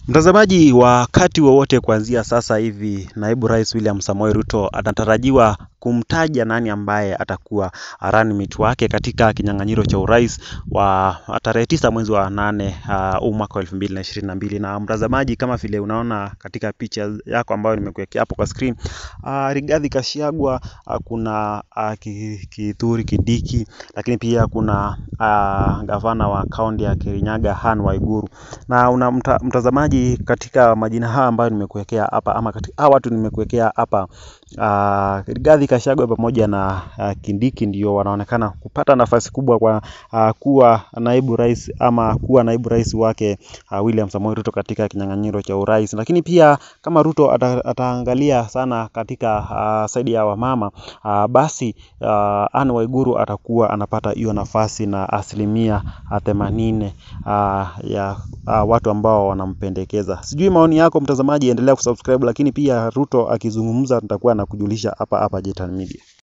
Mtazamaji, wakati wowote kuanzia sasa hivi, naibu rais William Samoei Ruto anatarajiwa kumtaja nani ambaye atakuwa running mate wake katika kinyang'anyiro cha urais wa tarehe tisa mwezi wa nane huu uh, mwaka wa elfu mbili na ishirini na mbili. Na mtazamaji, kama vile unaona katika picha yako ambayo nimekuwekea hapo kwa screen uh, Rigathi Gachagua uh, kuna uh, Kithure Kindiki, lakini pia kuna uh, gavana wa kaunti ya Kirinyaga Anne Waiguru na una mta, mtazamaji katika majina haya ambayo nimekuwekea hapa ama katika hawa watu nimekuwekea hapa uh, Rigathi Gachagua pamoja na uh, Kindiki ndio wanaonekana kupata nafasi kubwa kwa uh, kuwa naibu rais ama kuwa naibu rais wake uh, William Samoei Ruto katika kinyang'anyiro cha urais. Lakini pia kama Ruto ata, ataangalia sana katika uh, saidi ya wamama uh, basi uh, Anne Waiguru atakuwa anapata hiyo nafasi na asilimia themanini uh, ya uh, watu ambao wanampendekeza. Sijui maoni yako mtazamaji, endelea kusubscribe, lakini pia Ruto akizungumza nitakuwa nakujulisha hapa hapa Jetan Media.